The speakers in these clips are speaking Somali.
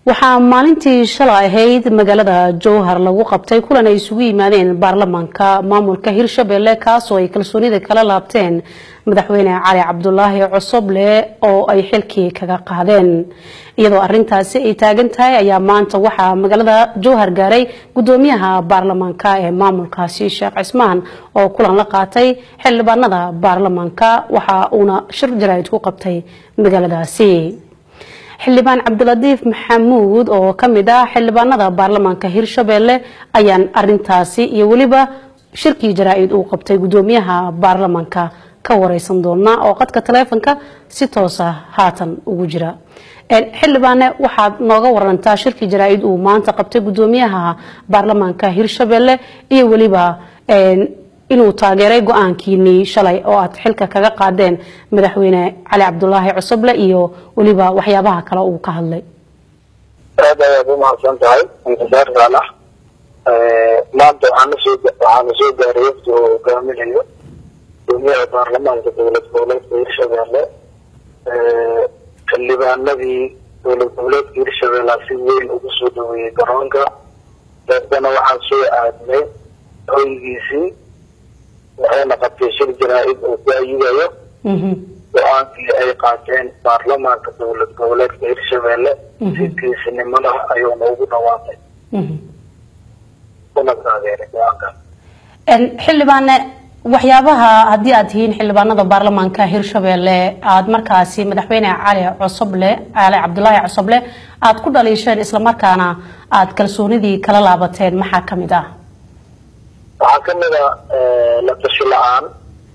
waxaa maalintii shalay ahayd magaalada jowhar lagu qabtay kulan ay isugu yimaadeen baarlamaanka maamulka hirshabelle kaasoo ay kalsoonida kala laabteen madaxweyne cali cabdulaahi cosoble oo ay xilkii kaga qaadeen iyadoo arintaasi ay taagan tahay ayaa maanta waxaa magaalada jowhar gaaray gudoomiyaha baarlamaanka ee maamulkaasi sheekh cismaan oo kulan la qaatay xildhibaanada baarlamaanka waxa uuna shir jaraa'id ku qabtay magaaladaasi xildhibaan cabdilatiif maxamuud oo ka mid ah xildhibaanada baarlamaanka hirshabelle ayaan arintaasi iyo weliba shirkii jaraa-id uu qabtay gudoomiyaha baarlamaanka ka wareysan doonaa oo qadka taleefonka si toosa haatan ugu jira xildhibaane waxaad nooga warantaa shirkii jaraa-id uu maanta qabtay gudoomiyaha baarlamaanka hirshabelle iyo weliba inuu taageeray go-aankiinii shalay oo aad xilka kaga qaadeen madaxweyne cali cabdulaahi cosoble iyo weliba waxyaabaha kale uu ka hadlay aad ayaad umahadsan tahay intisaar saalax maanta waxaanasoo waxaana soo gaaray wafdi oo hogaaminayo gudoomiyaha baarlamaanka dowlad goboleedka hirshabelle xildhibaanadii dowlad goboleedka hirshabelle si weyn ugu soo dhaweeyey garoonka daetana waxaan soo aadnay hoygiisii waxayna qabtay shir jaraa-id oo ku ayidayo go-aankii ay qaateen baarlamaanka dowlad goboleedka hirshabelle si geesinimada ayuuna ugu dhawaaqay una taageeray go-aankaas xildhibaane waxyaabaha haddii aad tihiin xildhibaanada baarlamaanka hirshabelle aada markaasi madaxweyne cali cosoble cali cabdulaahi cosoble aada ku dhaliisheen islamarkaana aada kalsoonidii kala laabateen maxaa kamid ah waxaa kamid a la tashi la-aan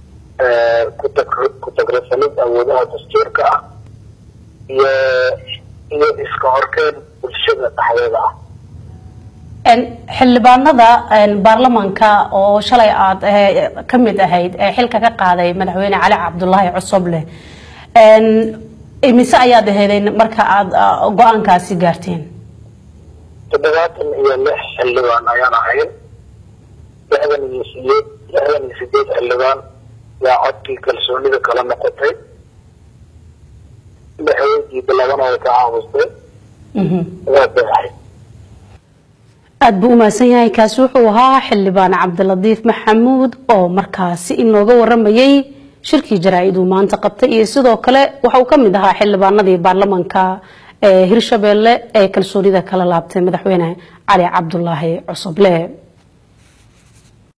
ku tagrasanid awoodaha dastuurka ah iyo iyo iska horkeen bulshada dhexdeeda ah xildhibaanada baarlamaanka oo shalay aad ka mid ahayd ee xilka ka qaaday madaxweyne cali cabdulaahi cosoble imise ayaad aheedeen marka aada go-aankaasi gaarteen toddobaatan iyo lix xildhibaan ayaan ahayn lixdan iyo sideed lixdan iyo sideed xildhibaan yaa codkii kalsoonida kala noqotay lixweydii labana way ka caawistay waa baaxay aada buu umahadsan yahay kaasi wuxuu ahaa xildhibaan cabdilatiif maxamuud oo markaasi inooga waramayay shirkii jaraa-id uu maanta qabtay iyo sidoo kale waxa uu ka mid ahaa xildhibaanadii baarlamaanka ee hirshabelle ee kalsoonida kala laabtay madaxweyne cali cabdulaahi cosoble